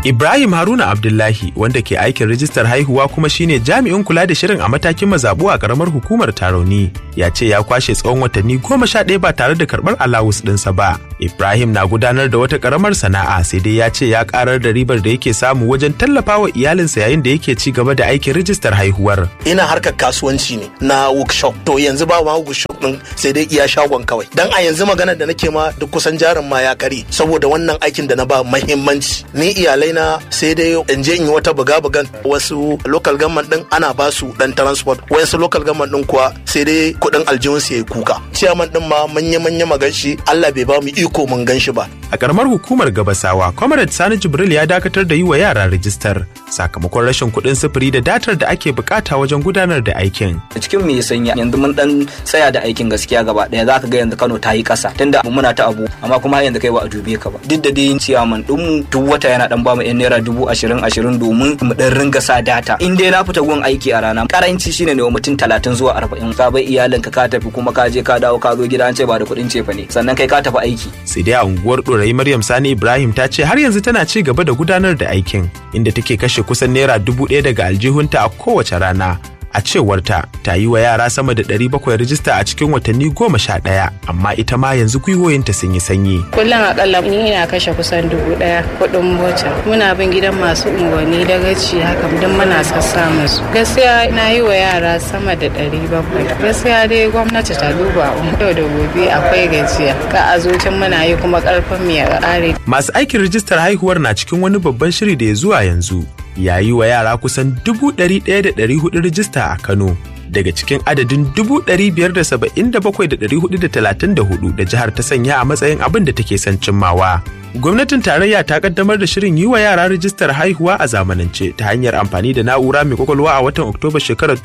Ibrahim Haruna Abdullahi wanda ke aikin rijistar haihuwa kuma shine jami'in kula da shirin a matakin mazabu a karamar hukumar Tarauni ya ce ya kwashe tsawon watanni goma sha ɗaya ba tare da karɓar alawus ɗinsa ba. Ibrahim na gudanar da wata karamar sana'a sai dai ya ce ya karar da ribar da yake samu wajen tallafa wa iyalinsa yayin da yake ci gaba da aikin rijistar haihuwar. Ina harkar kasuwanci ne na workshop to yanzu ba ma workshop ɗin sai dai iya shagon kawai. Dan a yanzu maganar da nake ma duk kusan jarin ma ya kare saboda wannan aikin da na ba mahimmanci. Ni iyalai na sai dai in je in yi wata buga-bugan wasu local government din ana ba su dan transport wasu local government din kuwa sai dai kudin aljihun su yayi kuka chairman din ma manya manya maganshi Allah bai ba mu iko mun ganshi ba a karamar hukumar gabasawa comrade Sani Jibril ya dakatar da yi wa yara rijistar sakamakon rashin kuɗin sufuri da datar da ake bukata wajen gudanar da aikin cikin me sanya yanzu mun dan tsaya da aikin gaskiya gaba daya zaka ga yanzu Kano ta yi kasa tunda muna ta abu amma kuma yanzu kai ba a dube ka ba duk da dai ciyaman din mu duk wata yana dan ba mu yan naira dubu ashirin ashirin domin mu dan ringa sa data in dai na fita gun aiki a rana karanci shine ne wa mutum talatin zuwa arba'in ka bai iyalinka ka tafi kuma ka je ka dawo ka zo gida an ce ba da kuɗin cefa ne sannan kai ka tafi aiki sai dai a unguwar ɗorayi maryam sani ibrahim ta ce har yanzu tana ci gaba da gudanar da aikin inda take kashe kusan naira dubu ɗaya daga aljihunta a kowace rana a cewarta ta yi wa yara sama da 700 rijista a cikin watanni goma sha ɗaya amma ita ma yanzu gwiwoyinta sun yi sanyi. kullum akalla ni ina kashe kusan dubu ɗaya kuɗin mota muna bin gidan masu unguwanni da gaci haka duk muna sassa musu gaskiya na yi wa yara sama da ɗari bakwai gaskiya dai gwamnati ta duba yau da gobe akwai gajiya ka a zucin muna yi kuma ƙarfin mu ya ƙare. masu aikin rijistar haihuwar na cikin wani babban shiri da ya zuwa yanzu ya yi wa yara kusan dubu ɗari ɗaya da ɗari hudu rijista a Kano. Daga cikin adadin dubu ɗari biyar da saba'in da bakwai da ɗari hudu da talatin da hudu da jihar ta sanya a matsayin abin da take son cimmawa. Gwamnatin tarayya ta kaddamar da shirin yi wa yara rijistar haihuwa a zamanance ta hanyar amfani da na'ura mai kwakwalwa a watan Oktoba shekarar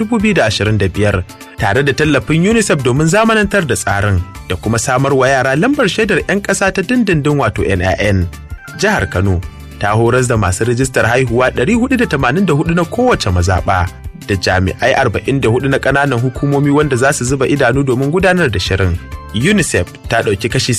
2025 tare da tallafin UNICEF domin zamanantar da tsarin da kuma samar wa yara lambar shaidar 'yan ƙasa ta dindindin wato NIN. Jihar Kano ta horas da masu rijistar haihuwa 484 na kowace mazaɓa da jami'ai 44 na ƙananan hukumomi wanda za su zuba idanu domin gudanar da shirin. UNICEF ta ɗauki kashi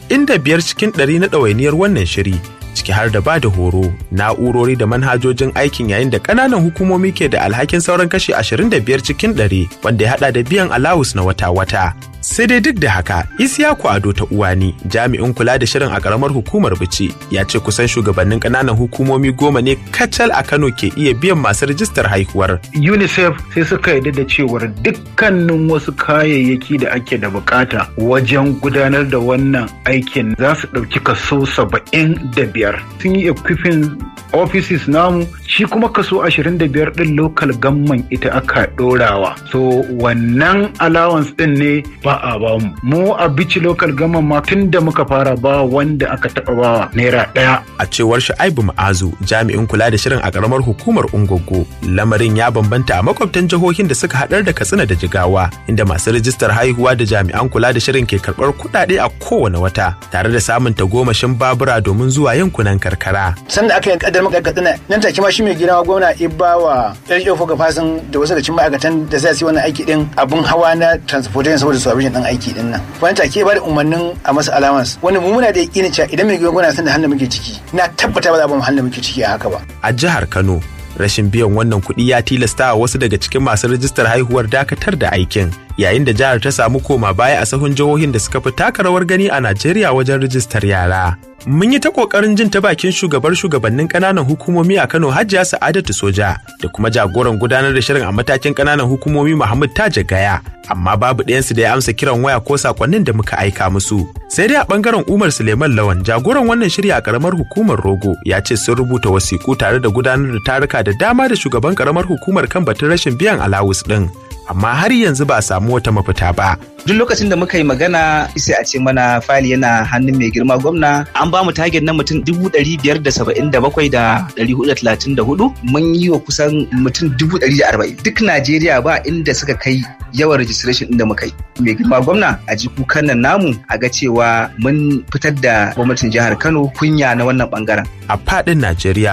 75 cikin 100 na ɗawainiyar wannan shiri ciki har da ba da horo na'urori da manhajojin aikin yayin da ƙananan hukumomi ke da alhakin sauran kashi 25 cikin 100 wanda ya hada da biyan alawus na wata-wata sai dai duk da haka isiyaku ado ta uwani jami'in kula da shirin a karamar hukumar bici ya ce kusan shugabannin ƙananan hukumomi goma ne kacal a kano ke iya biyan masu rijistar haihuwar unicef sai suka yarda da cewar dukkanin wasu kayayyaki da ake da bukata wajen gudanar da wannan aikin za su ɗauki kaso saba'in da biyar sun yi equipping offices namu shi kuma kaso 25 din local gamman ita aka dorawa so wannan allowance din ne ba a ba mu mu a bici local gamman ma tun da muka fara ba wanda aka taba bawa naira daya a cewar Shu'aibu Ma'azu jami'in kula da shirin a karamar hukumar Ungogo lamarin ya bambanta a makwabtan jihohin da suka hadar da Katsina da Jigawa inda masu rijistar haihuwa da jami'an kula da shirin ke karbar kuɗaɗe a kowane wata tare da samun tagomashin babura domin zuwa yankunan karkara sanda aka yi kaddar maka katsina nan take ma shi mai gina gwamna ibba wa ɗan ga fasin da wasu da cin ma'aikatan da za su yi wannan aiki din abun hawa na transportation saboda su abin dan aiki din nan wani take ba da umarnin a masa allowance wani mu muna da yakinin cewa idan mai gina gwamna san da hannun muke ciki na tabbata ba za a ba mu hannun muke ciki a haka ba a jihar Kano rashin biyan wannan kuɗi ya tilasta wa wasu daga cikin masu rijistar haihuwar dakatar da aikin yayin da jihar ta samu koma baya a sahun jihohin da suka fi taka rawar gani a Najeriya wajen rijistar yara. Mun yi ta kokarin jin ta bakin shugabar shugabannin kananan hukumomi a Kano Hajiya Sa'adatu Soja da kuma jagoran gudanar da shirin a matakin kananan hukumomi Muhammad Taja Gaya amma babu ɗayansu da ya amsa kiran waya ko sakonnin da muka aika musu. Sai dai a bangaren Umar Suleiman Lawan jagoran wannan shiri a karamar hukumar Rogo ya ce sun rubuta wasiƙu tare da gudanar da taruka da dama da shugaban karamar hukumar kan batun rashin biyan alawus ɗin. amma har yanzu ba a samu wata mafita ba. Duk lokacin da muka yi magana sai a ce mana fali yana hannun mai girma gwamna an ba mu target na mutum dubu ɗari biyar da saba'in da bakwai da ɗari hudu da talatin da hudu mun yi wa kusan mutum dubu ɗari da arba'in duk Najeriya ba inda suka kai yawan registration inda muka yi. Mai girma gwamna a ji kukan nan namu a ga cewa mun fitar da gwamnatin jihar Kano kunya na wannan bangaren. A faɗin Najeriya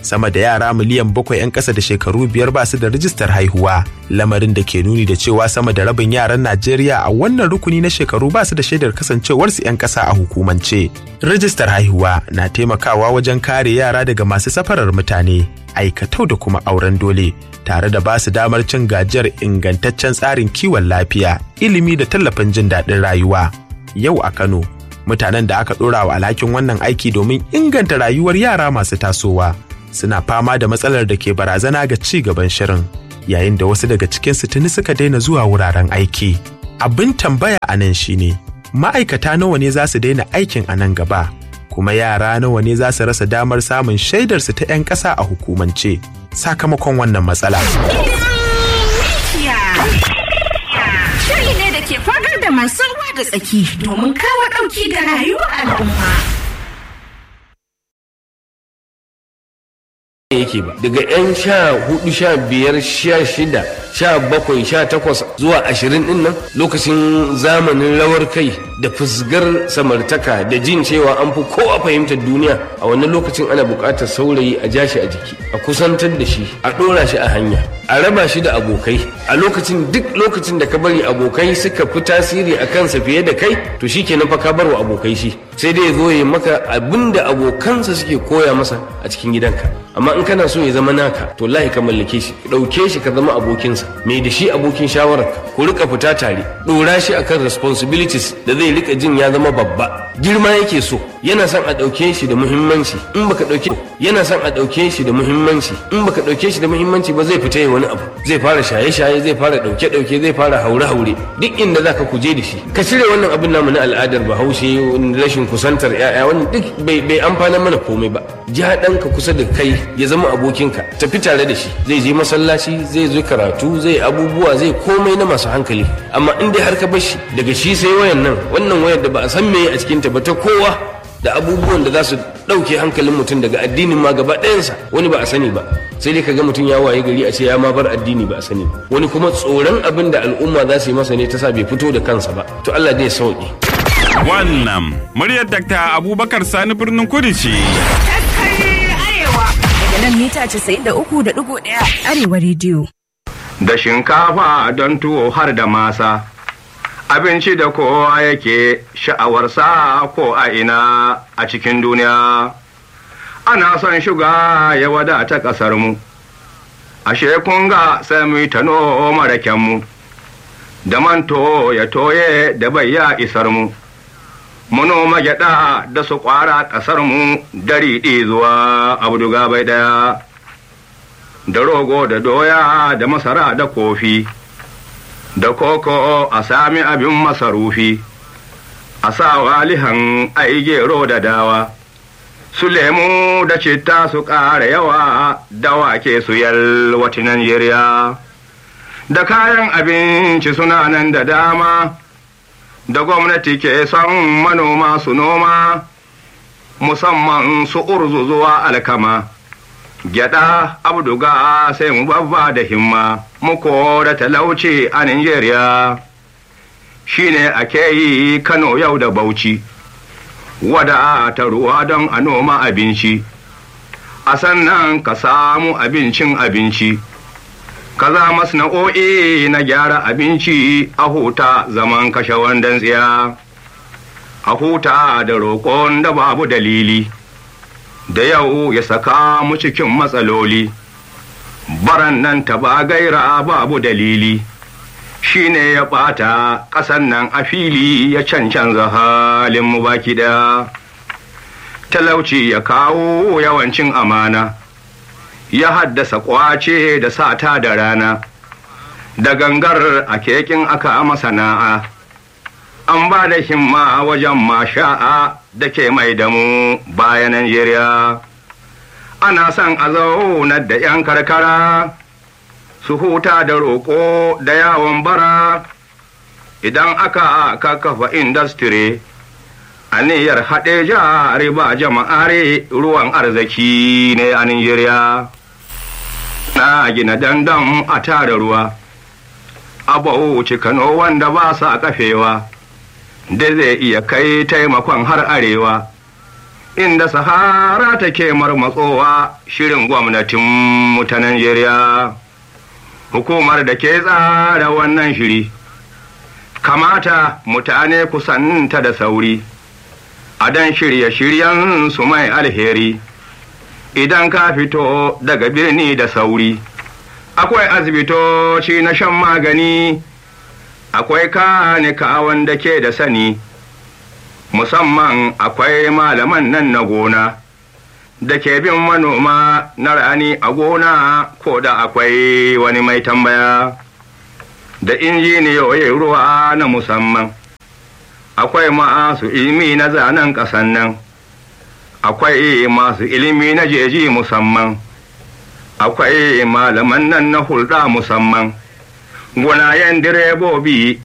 sama da yara miliyan bakwai 'yan ƙasa da shekaru biyar ba su da rijistar haihuwa lamarin da ke nuni da cewa sama da rabin yaran najeriya a wannan rukuni na shekaru ba su da shaidar kasancewarsu 'yan ƙasa a hukumance rijistar haihuwa na taimakawa wajen kare yara daga masu safarar mutane aikatau da kuma auren dole tare da ba su damar cin gajiyar ingantaccen tsarin kiwon lafiya ilimi da tallafin jin daɗin rayuwa yau a kano mutanen da aka ɗora wa alhakin wannan aiki domin inganta rayuwar yara masu tasowa suna fama da matsalar da ke barazana ga ci gaban shirin yayin da wasu daga cikinsu tuni suka daina zuwa wuraren aiki abin tambaya a nan shine ma'aikata nawa ne za su daina aikin a nan gaba kuma yara nawa ne za su rasa damar samun shaidarsu ta 'yan ƙasa a hukumance sakamakon wannan matsala. Shiri ne da ke fagar da masu ruwa da tsaki domin kawo ɗauki ga rayuwar al'umma. yake ba daga 'yan sha hudu sha biyar sha shida sha bakwai sha takwas zuwa ashirin din nan lokacin zamanin rawar kai da fusgar samartaka da jin cewa an fi kowa fahimtar duniya a wannan lokacin ana buƙatar saurayi a ja shi a jiki a kusantar da shi a ɗora shi a hanya a raba shi da abokai a lokacin duk lokacin da ka bari abokai suka fi tasiri a kansa fiye da kai to shi kenan fa ka bar wa abokai shi sai dai ya zo ya maka abin da abokansa suke koya masa a cikin gidanka amma in kana so ya zama naka to lahi ka mallake shi ɗauke shi ka zama abokinsa mai da shi abokin shawararka ku rika fita tare ɗora shi akan responsibilities da zai rika jin ya zama babba girma yake so yana son a ɗauke shi da muhimmanci in baka ɗauke yana son a ɗauke shi da muhimmanci in baka ɗauke shi da muhimmanci ba zai fita ya wani abu zai fara shaye-shaye zai fara ɗauke-ɗauke zai fara haure-haure duk inda zaka kuje da shi ka cire wannan abin namu na al'adar bahaushe rashin kusantar 'ya'ya wannan duk bai amfana mana komai ba ja ɗanka kusa da kai ya zama abokinka tafi tare da shi zai je masallaci zai zo karatu zai abubuwa zai komai na masu hankali amma in dai har ka bar shi daga shi sai wayan nan wannan wayar da ba a san meye a cikin ta ba ta kowa da abubuwan da za su ɗauke hankalin mutum daga addinin ma gaba ɗayansa wani ba a sani ba sai dai kaga mutum ya waye gari a ce ya ma bar addini ba a sani ba wani kuma tsoron abin da al'umma za su yi masa ne ta sa bai fito da kansa ba to Allah zai sauke Wannan muryar Dr. Abubakar Sani birnin Kudu ce. Daga nan mita 93.1 Arewa rediyo. Da shinkafa don tuwo har da masa, abinci da kowa yake sha'awarsa ko a ina a cikin duniya. Ana son shuga ya wadata ƙasarmu, ashe kun ga sai mu ta noma rakenmu, da manto ya toye da bai ya isar mu. manoma gyaɗa da su ƙwara ƙasarmu dari zuwa abduga bai ɗaya da rogo da doya da masara da kofi da koko a sami abin masarufi a sa walihan ai gero da dawa su lemu da citta su ƙara yawa da wake su yalwati Najeriya da kayan abinci suna nan da dama da gwamnati ke son manoma su noma musamman su urzu zuwa alkama gyada abduga sai mu babba da himma muko da talauci a Nigeria shine ake yi Kano yau da Bauchi wada ta ruwa don a noma abinci a sannan ka samu abincin abinci kaza masna'o'i na gyara abinci a huta zaman kashe wandan tsiya a huta da roƙon da babu dalili da yau ya saka mu cikin matsaloli baran nan ta ba gaira babu dalili shi ne ya ɓata ƙasan nan a fili ya cancanza halin mu baki ɗaya talauci ya kawo yawancin amana ya haddasa kwace da sata da rana da gangar a kekin aka masana'a an ba da himma wajen masha'a da ke mai damu bayan Najeriya ana son a zaunar da 'yan karkara su huta da roƙo da yawon bara idan aka kafa industry aniyar haɗe jari ba jama'are ruwan arziki ne a Najeriya. Na gina dandan a tara ruwa, abu Kano wanda ba sa kafewa, da zai iya kai taimakon har arewa. inda sahara take marmatsowa shirin gwamnatin mu ta Najeriya. Hukumar da ke tsara wannan shiri, kamata mutane kusanta da sauri, a dan shirye-shiryen su mai alheri, idan ka fito daga birni da sauri. Akwai asibitoci na shan magani, akwai kanika wanda ke da sani. musamman akwai malaman nan na gona da ke bin manoma na rani a gona ko da akwai wani mai tambaya da injiniyoyin ruwa na musamman akwai masu ilimi na zanen ƙasan nan akwai masu ilimi na jeji musamman akwai malaman nan na hulɗa musamman gunayen direbobi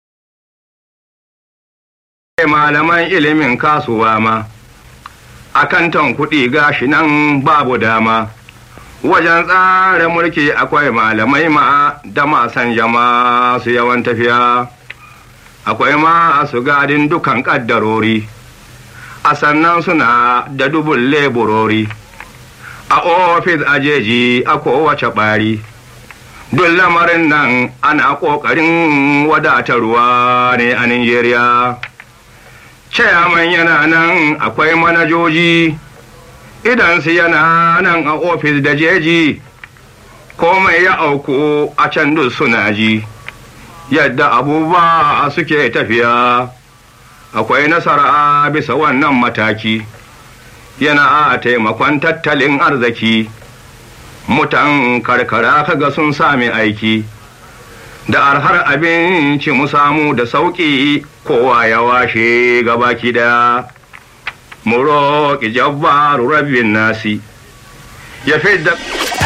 malaman ilimin kasuwa ma akantan kuɗi gashi nan babu dama wajen tsara mulki akwai malamai ma da masan jama su yawan tafiya akwai ma su gadin dukan ƙaddarori a sannan suna da dubun leburori a ofis ajeji a kowace ɓari duk lamarin nan ana ƙoƙarin wadatarwa ne a Nijeriya. Chairman yana nan akwai manajoji, idan su yana nan a ofis da jeji, komai ya auku a can duk suna ji, yadda abubuwa suke tafiya, akwai nasara bisa wannan mataki, yana a taimakon tattalin arziki. mutan karkara kaga sun sami aiki da arhar abinci mu samu da sauƙi kowa ya washe gabaki da mu roƙi jabbaru rabbin nasi ya fi da